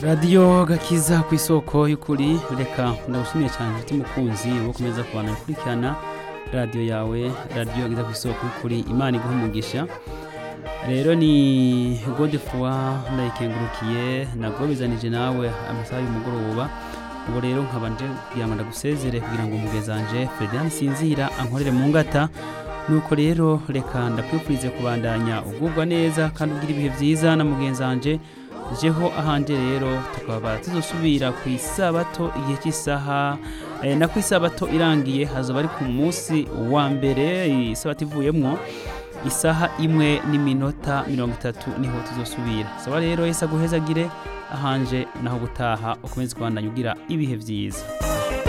radiyo gakiza ku isoko y'ukuri reka ndagushimiye cyane inshuti mukunzi wo kumeza kubana gukurikirana radiyo yawe radiyo gakiza ku isoko y'ukuri imana iguha umugisha rero ni godefua ndayikengurukiye nagobezanije nawe amasaha y'umugoroba ubu rero nkaba nje kugira ngo ndagusezere kugira ngo umugezanje Ferdinand Sinzira ankorere mu ngata nuko rero reka ndakwifurize kubandanya ugubwa neza kandi ugira ibihe byiza na mugenzanje jeho ahanje rero tukaba tuzosubira ku isabato igihe cy'isaha eh, na ku isabato irangiye hazoba ari ku munsi wa mbere isabato ivuyemwo isaha imwe n'iminota mirongo itatu niho tuzosubira saba rero yese aguhezagire ahanje naho gutaha ukomeze kubandanya ugira ibihe byiza